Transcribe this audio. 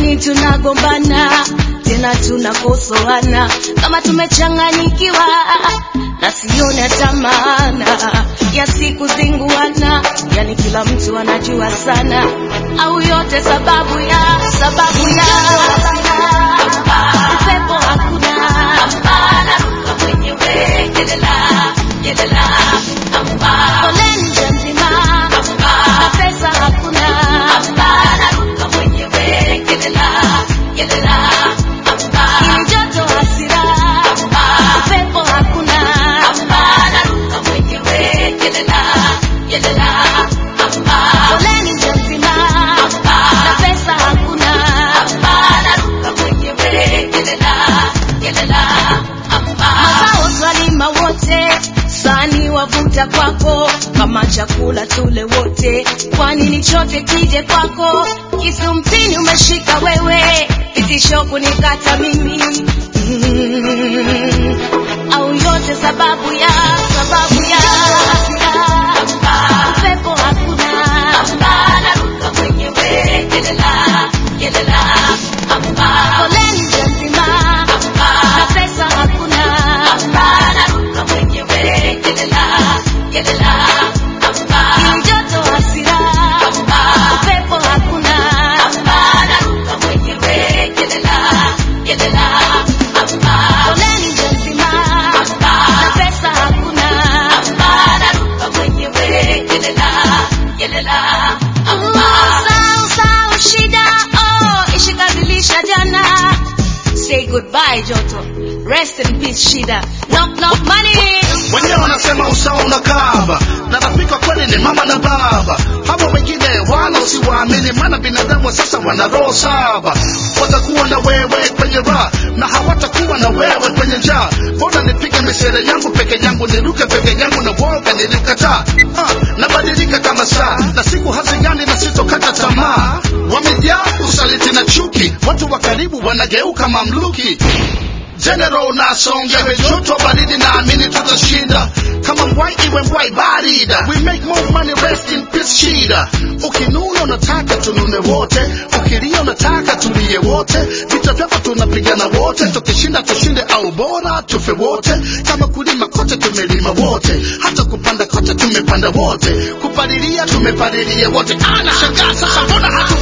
nini tunagombana tena tunakosoana kama tumechanganyikiwa na sione hata maana ya siku zinguana yani kila mtu anajua sana au yote sababu ya sababu ya upepo hakuna naruka mwenyewe jelela jelela foleni nje nzima na pesa hakuna naruka mwenyewe jelela jelela ili joto hasira upepo hakuna naruka mwenyewe jelela jelela foleni nje nzima na pesa hakuna naruka mwenyewe jelela jelela mazao twalima wote sani wavuta kwako kama chakula tule wote kwani ni chote kije kwako kisu mpini umeshika wewe vitisho kunikata mimi mm. au yote sababu ya sababu ya upepo hakuna naruka mwenyewe jelela jelela foleni nje nzima na pesa hakuna naruka mwenyewe jelela jelela ili joto hasira upepo hakuna naruka mwenyewe jelela jelela foleni nje nzima na pesa hakuna naruka mwenyewe jelela jelela Usau, usau, shida oh ishikabilisha jana say goodbye joto rest in peace shida knock knock money wenyewe wanasema usawa unakaba na rafiki wa kweli ni mama na baba hawa wengine wala usiwaamini maana binadamu wa sasa wana roho saba watakuwa na wewe kwenye raha na hawatakuwa na wewe kwenye njaa mbona nipige misere yangu peke yangu niruke peke yangu na woga nilikataa ah, nabadilika kama saa na siku hazigani na sitokata tamaa wamejaa usaliti na chuki watu wa karibu wanageuka mamluki General nasonga joto baridi naamini tutashinda kama mbwai iwe mbwai barida we make more money rest in peace shida ukinuna unataka tunune wote ukilia unataka tulie wote vita vyako tunapigana wote tukishinda tushinde au bora tufe wote kama kulima kote tumelima wote hata kupanda kote tumepanda wote kupalilia tumepalilia wote anashangaa sasa mbona hatu